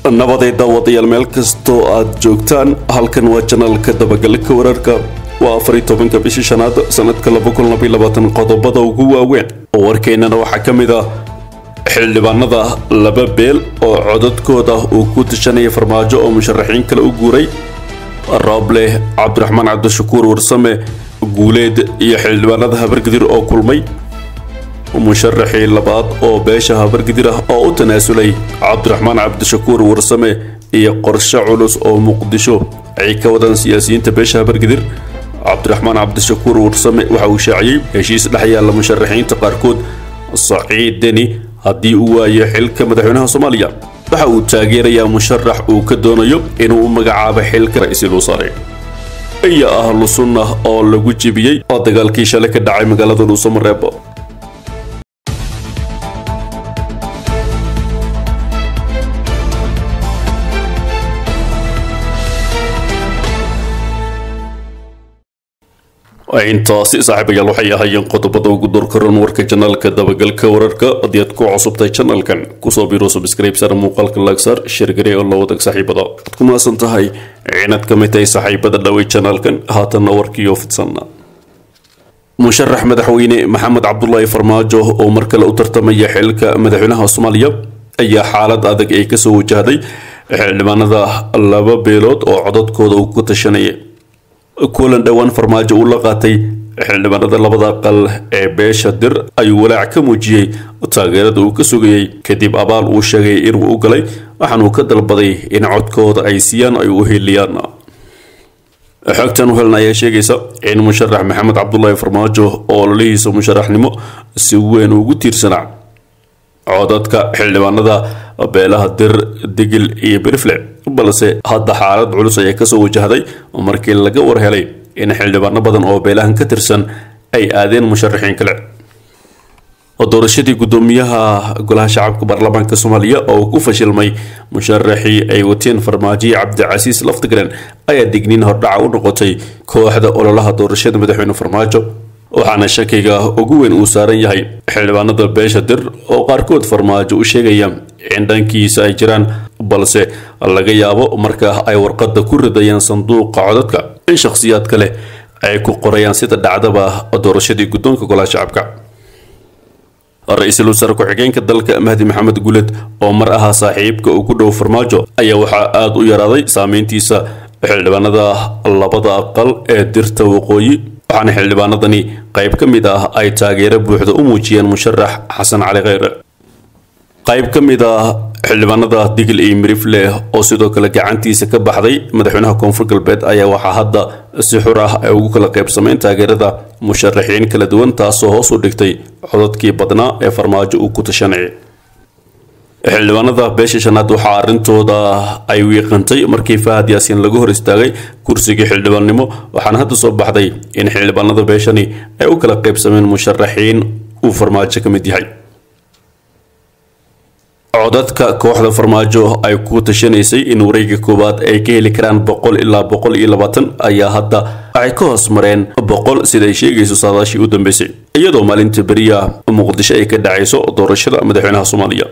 nabaday daawadayaal meel kastoo aad joogtaan halkan waa janaalka dabagalka wararka waa afar iyo tobanka bishii shanaad sanadka laba kun labaiyo labaatan qodobada ugu waaweyn oo warkeennana waxaa ka mid ah xildhibaanada laba beel oo codadkooda uu ku tashanaya farmaajo oo musharaxiin kale u guuray roobleh cabdiraxmaan cabdishakuur warsame guuleed iyo xildhibaanada habargadir oo kulmay musharaxii labaad oo beesha habargadir ah oo u tanaasulay cabdiraxmaan cabdishakuur warsame iyo qorshe culus oo muqdisho ay ka wadaan siyaasiyiinta beesha habargadir cabdiraxmaan cabdishakuur warsame waxa uu shaaciyey heshiis dhex yaalla musharaxiinta qaarkood saciid deni haddii uu waayo xilka madaxweynaha soomaaliya waxa uu taageerayaa musharax uu ka doonayo inuu u magacaabo xilka ra-iisul wasaare iyo ahlu sunna oo lagu jebiyey oo dagaalkii shalay ka dhacay magaalada dhuusamareeb intaasi saaxiibayaal waxay ahaayeen qodobada ugu doorkaran warka janaalka dabagalka wararka haddii aad ku cusubtahay janalkan kusoo biro subscribe sar muuqaalka laagsaar sheergarey oo la wadag saaxiibada waad ku maasan tahay inaad ka mid tahay saaxiibada dhawey janaalkan haatanna warkiiyo fidsanna musharax madaxweyne maxamed cabdulaahi farmaajo oo mar kale u tartamaya xilka madaxweynaha soomaaliya ayaa xaalad adag ay kasoo wajahday xildhibaanada laba beelood oo codadkooda uu ku tashanaya kulan dhowaan farmaajo uu la qaatay xildhibaanada labada aqal ee beesha dir ayuu walaac ka muujiyey taageerada uu ka sugayey kadib abaal uu sheegay inuu u galay waxaanuu ka dalbaday in codkooda ay siiyaan ay u heliyaan xogtan u helna ayaa sheegaysa in musharax maxamed cabdulaahi farmaajo oo ololihiisa musharaxnimo si weyn ugu tiirsanaa codadka xildhibaanada beelaha dir digil iyo birifle balse hadda xaalad culus ayaa kasoo wajahday markii laga war helay in xildhibaano badan oo beelahan ka tirsan ay aadeen musharaxiin kale doorashadii gudoomiyaha golaha shacabka baarlamaanka soomaaliya oo ku fashilmay musharaxii ay wateen farmaajiyi cabdicasiis laftigren ayaa digniin hordhaca u noqotay kooxda ololaha doorashada madaxweyne farmaajo waxaana shakiga ugu weyn uu saaran yahay xildhibaanada beesha dir oo qaarkood farmaajo u sheegaya in dhankiisa ay jiraan balse laga yaabo marka ay warqadda ku ridayaan sanduuqa codadka in shakhsiyaad kale ay ku qorayaan sida dhacdaba doorashadii guddoonka golaha shacabka ra-iisul wasaare ku-xigeenka dalka mahdi maxamed guuled oo mar ahaa saaxiibka ugu dhow farmaajo ayaa waxaa aada u yaraaday saameyntiisa xildhibaanada labada aqal ee dirta waqooyi waxaana xildhibaanadani qayb ka mid ah ay taageero buuxda u muujiyeen musharax xasan cali kheyre qayb ka mid ah xildhibaanada digil iyo mirifle oo sidoo kale gacantiisa ka baxday madaxweynaha koonfur galbeed ayaa waxaa hadda si xur ah ay ugu kala qaybsameen taageerada musharaxiin kala duwan taasoo hoos u dhigtay codadkii badnaa ee farmaajo uu ku tashanayay xildhibaanada beesha shanaad waxaa arrintooda ay wiiqantay markii fahad yaasiin lagu hor istaagay kursigii xildhibaannimo waxaana hadda soo baxday in xildhibaanada beeshani ay u kala qaybsameen musharaxiin uu farmaajo ka mid yahay codadka kooxda farmaajo ay ku tashanaysay in wareega koowaad ay ka heli karaan boqol ilaa boqol iyo labaatan ayaa hadda waxay ka hoos mareen boqol sida ay sheegayso saadaashii u dambeysay iyadoo maalinta beriya muqdisho ay ka dhacayso doorashada madaxweynaha soomaaliya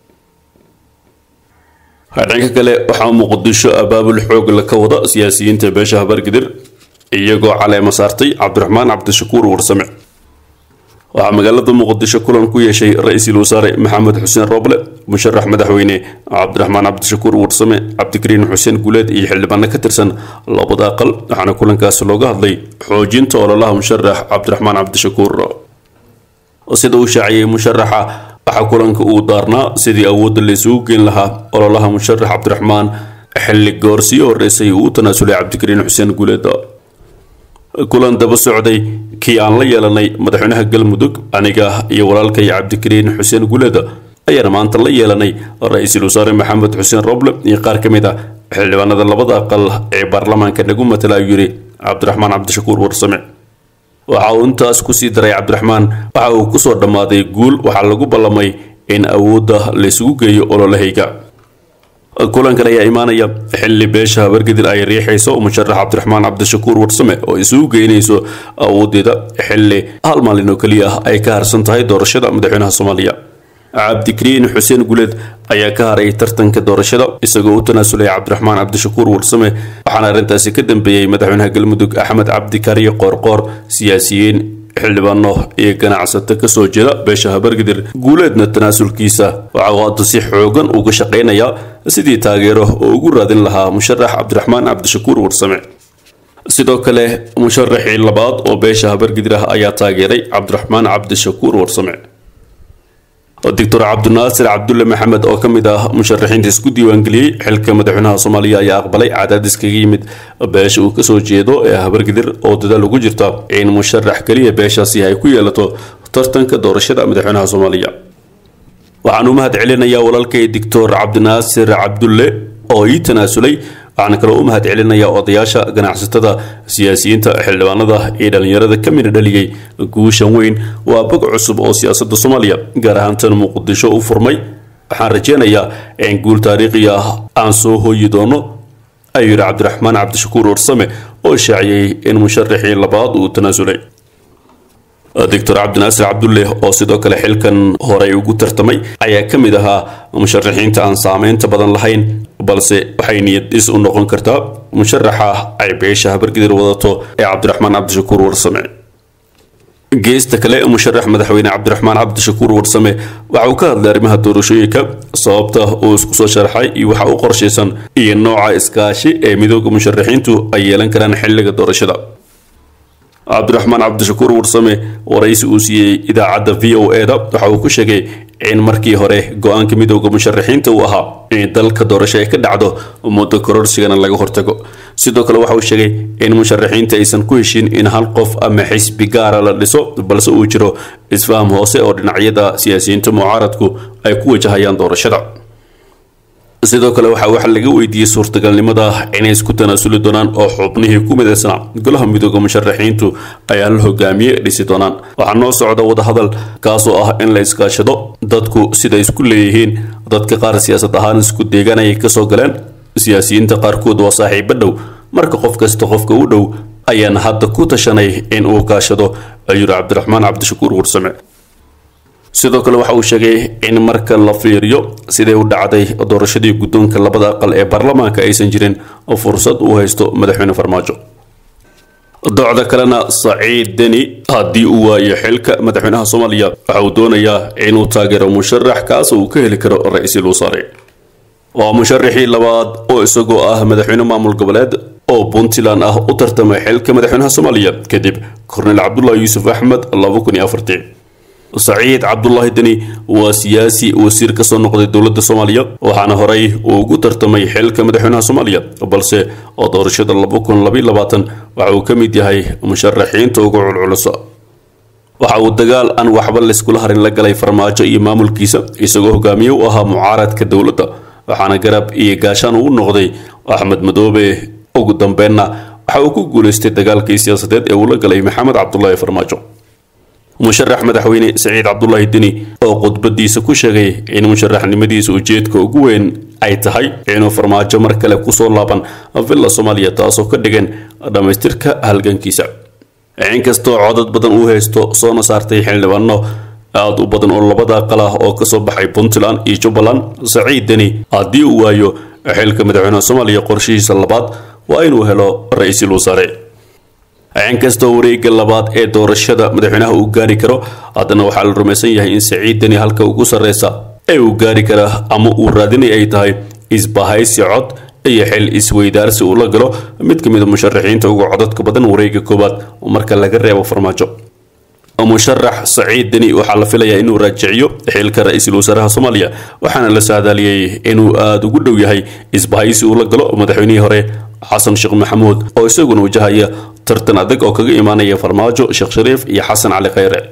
dhanka kale waxaa muqdisho abaabul xoog la ka wada siyaasiyiinta beesha habargadir iyagoo caleema saartay cabdiraxmaan cabdishakuur warsame waxaa magaalada muqdisho kulan ku yeeshay ra-iisul wasaare maxamed xuseen rooble musharax madaxweyne cabdiraxmaan cabdishakuur warsame cabdikariin xuseen guuleed iyo xildhibaano ka tirsan labada aqal waxaana kulankaasi looga hadlay xoojinta ololaha musharax cabdiraxmaan cabdishakuur sida uu shaaciyey musharaxa waxaa kulanka uu daarnaa sidii awoodda laysugu geyn lahaa ololaha musharax cabdiraxmaan xilli goorsii horeysay uu u tanaasulay cabdikariin xuseen guuleed kulan daba socday kii aan la yeelanay madaxweynaha galmudug aniga iyo walaalkay cabdikariin xuseen guuleed ayaana maanta la yeelanay ra-iisul wasaare maxamed xuseen roble iyo qaar ka mid ah xildhibaanada labada aqal ee baarlamaanka nagu matala ayuu yidhi cabdiraxmaan cabdishakuur warsame waxa uu intaas kusii daray cabdiraxmaan waxa uu kusoo dhammaaday guul waxaa lagu ballamay in awoodda laysugu geeyo ololahayga kulankan ayaa imaanaya xilli beesha habargadir ay riixayso musharax cabdiraxmaan cabdishakuur warsame oo isugu geynayso awoodeeda xilli hal maalin oo keliya ah ay ka harsan tahay doorashada madaxweynaha soomaaliya cabdikariin xuseen guleed ayaa ka haray tartanka doorashada isagoo u tanaasulay cabdiraxmaan cabdishakuur warsame waxaana arrintaasi ka dambeeyey madaxweynaha galmudug axmed cabdikariyo qoorqoor siyaasiyiin xildhibaano iyo ganacsato kasoo jeeda beesha habargidir guuleedna tanaasulkiisa waxa uu hadda si xoogan uga shaqaynayaa sidii taageero oo ugu raadin lahaa musharax cabdiraxmaan cabdishakuur warsame sidoo kale musharaxii labaad oo beesha habargidir ah ayaa taageeray cabdiraxmaan cabdishakuur warsame doctor cabdinaasir cabdulle maxamed oo ka mid ah musharaxiinta isku diiwaangeliyey xilka madaxweynaha soomaaliya ayaa aqbalay cadaadis kaga yimid beesha uu kasoo jeedo ee habargidir oo dadaal ugu jirta in musharax keliya beeshaasi ay ku yeelato tartanka doorashada madaxweynaha soomaaliya waxaan u mahad celinayaa walaalkay doctor cabdinaasir cabdulle oo ii tanaasulay waxaana kaloo u mahad celinayaa odayaasha ganacsatada siyaasiyiinta xildhibaanada iyo dhallinyarada ka midha dhaliyey guushan weyn waa bog cusub oo siyaasadda soomaaliya gaar ahaan tan muqdisho u furmay waxaan rajeynayaa in guul taariikhi ah aan soo hooyi doono ayuu yidhi cabdiraxmaan cabdishakuur warsame oo shaaciyey in musharaxii labaad uu tanaasulay doctor cabdinaasir cabdulle oo sidoo kale xilkan horey ugu tartamay ayaa ka mid ahaa musharaxiinta aan saameynta badan lahayn balse waxay niyad dhis u noqon kartaa musharaxa ay beesha habargidir wadato ee cabdiraxmaan cabdishakuur warsame geesta kale musharax madaxweyne cabdiraxmaan cabdishakuur warsame waxa uu ka hadlay arrimaha doorashooyinka sababta uu isku soo sharxay iyo waxa u qorshaysan iyo nooca iskaashi ee midooda musharaxiintu ay yeelan karaan xilliga doorashada cabdiraxmaan cabdishakuur warsame waraysi uu siiyey idaacadda v o e da waxa uu ku sheegay in markii hore go-aanka midooda musharaxiinta uu ahaa in dalka doorasho ay ka dhacdo muddo kororsigana laga hortago sidoo kale waxa uu sheegay in musharaxiinta aysan ku heshin in hal qof ama xisbi gaara la dhiso balse uu jiro isfaham hoose oo dhinacyada siyaasiyiinta mucaaradku ay ku wajahayaan doorashada sidoo kale waxaa waxa laga weydiiyey suurtagalnimada inay isku tanaasuli doonaan oo xubnihii ku midaysanaa golaha midooda musharaxiintu ay hal hogaamiye dhisi doonaan waxaa noo socda wadahadal kaasoo ah in la iskaashado dadku sida isku leeyihiin dadka qaar siyaasad ahaan isku deegaan ayay kasoo galeen siyaasiyiinta qaarkood waa saaxiibo dhow marka qof kasta qofka u dhow ayaan hadda ku tashanay in uu kaashado ayuu yidhi cabdiraxmaan cabdishakuur warsame sidoo kale waxa uu sheegay in marka la fiiriyo siday u dhacday doorashadii guddoonka labada aqal ee baarlamaanka aysan jirin fursad uu haysto madaxweyne farmaajo docda kalena saciid deni haddii uu waayo xilka madaxweynaha soomaaliya waxa uu doonayaa inuu taageero musharax kaas uu ka heli karo ra-iisul wasaare waa musharaxii labaad oo isagoo ah madaxweyne maamul goboleed oo puntland ah u tartamay xilka madaxweynaha soomaaliya kadib korneyl cabdulaahi yuusuf axmed laba kun iyo afartii saciid cabdulaahi deni waa siyaasi wasiir kasoo noqday dowladda soomaaliya waxaana horey uu ugu tartamay xilka madaxweynaha soomaaliya balse oo doorashada laba kun labaiy labaatan waxa uu ka mid yahay musharaxiinta ugu culculusa waxa uu dagaal aan waxba layskula harin la galay farmaajo iyo maamulkiisa isagoo hogaamiye u ahaa mucaaradka dowladda waxaana garab iyo gaashaan uu noqday axmed madoobe ugu dambeenna waxa uu ku guulaystay dagaalkii siyaasadeed ee uu la galay maxamed cabdulaahi farmaajo musharax madaxweyne saciid cabdulaahi deni oo khudbadiisa ku sheegay in musharaxnimadiisa ujeedka ugu weyn ay tahay inuu farmaajo mar kale kusoo laaban villa soomaaliya taasoo ka dhigan dhammaystirka halgankiisa inkastoo codad badan uu haysto soona saartay xildhibaano aada u badan oo labada aqal ah oo kasoo baxay puntland iyo jubbaland saciid deni haddii uu waayo xilka madaxweynaha soomaaliya qorshihiisa labaad waa inuu helo ra-iisul wasaare inkastoo wareega labaad ee doorashada madaxweynaha uu gaari karo haddana waxaa la rumaysan yahay in saciid deni halka ugu sarreysa ee uu gaari kara ama uu raadinay ay tahay isbahaysi cod iyo xil isweydaarsi uu la galo mid ka mid a musharaxiinta ugu codadka badan wareega koowaad marka laga reebo farmaajo musharax saciid deni waxaa la filayaa inuu raajiciyo xilka ra-iisul wasaaraha soomaaliya waxaana la saadaaliyey inuu aada ugu dhow yahay isbahaysi uu la galo madaxweynihii hore xasan sheekh maxamuud oo isaguna wajahaya tartan adag oo kaga imaanaya farmaajo sheekh shariif iyo xasan cali khayre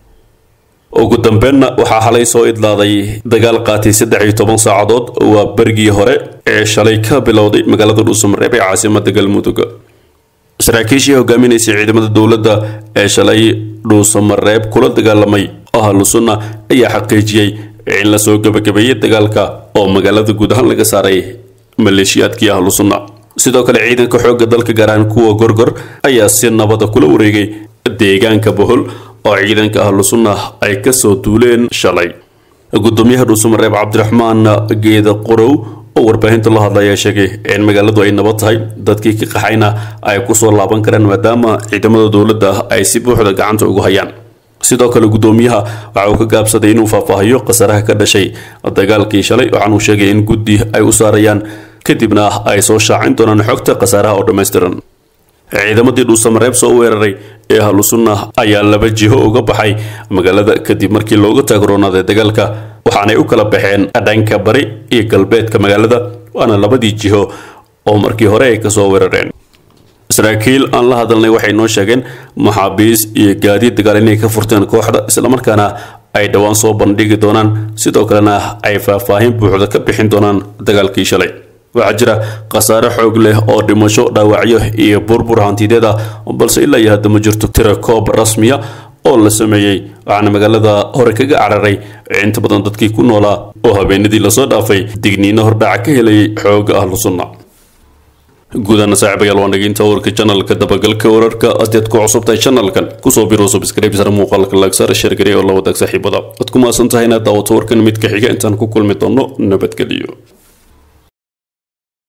ugu dambeenna waxaa xalay soo idlaaday dagaal qaatay saddex iyo toban saacadood waa berigii hore ee shalay ka bilowday magaalada dhuusamareeb ee caasimada galmudug saraakiishii hogaaminaysay ciidamada dowladda ee shalay dhuusamareeb kula dagaalamay ahlu sunna ayaa xaqiijiyey in lasoo gebagabeeyey dagaalka oo magaalada guud ahaan laga saaray maleeshiyaadkii ahlu sunna sidoo kale ciidanka xoogga dalka gaar ahaan kuwa gorgor ayaa si nabada kula wareegay deegaanka bohol oo ciidanka ahlu sunna ay kasoo duuleen shalay gudoomiyaha dhuusamareeb cabdiraxmaan geeda qorow oo warbaahinta la hadlaya sheegay in magaaladu ay nabad tahay dadkii ka qaxayna ay kusoo laaban karaan maadaama ciidamada dowladda ay si buuxda gacanta ugu hayaan sidoo kale gudoomiyaha waxa uu ka gaabsaday inuu faahfaahiyo khasaaraha ka dhashay dagaalkii shalay waxaanuu sheegay in guddi ay u saarayaan kadibna ay soo shaacin doonaan xogta khasaaraha oo dhammaystiran ciidamadii dhuusamareeb soo weeraray ee ahlusunna ayaa laba jiho uga baxay magaalada kadib markii looga taagroonaaday dagaalka waxaanay u kala baxeen dhanka bari iyo galbeedka magaalada waana labadii jiho oo markii hore ay kasoo weerareen saraakiil aan la hadalnay waxay noo sheegeen maxaabiis iyo gaadiid dagaal inay ka furteen kooxda islamarkaana ay dhowaan soo bandhigi doonaan sidoo kalena ay faahfaahin buuxda ka bixin doonaan dagaalkii shalay waxaa jira khasaare xoog leh oo dhimasho dhaawacyo iyo burbur hantideed ah balse ilaa iyo hadda ma jirto tira koob rasmiya oo la sameeyey waxaana magaalada hore kaga cararay inta badan dadkii ku noolaa oo habeenadii lasoo dhaafay digniino hordhaca ka helayay xooga ahlu sunna guudana saaxiibayaal waa naginta warka janalka dabagalka wararka adeed ku cusubtahay janalkan kusoo biro subscribe sar muuqaalka laagsar sheergare oo la wadaag saaxiibada ad ku maasan tahay inaad daawato warkan mid ka xiga intaan ku kulmi doono nabadgeliyo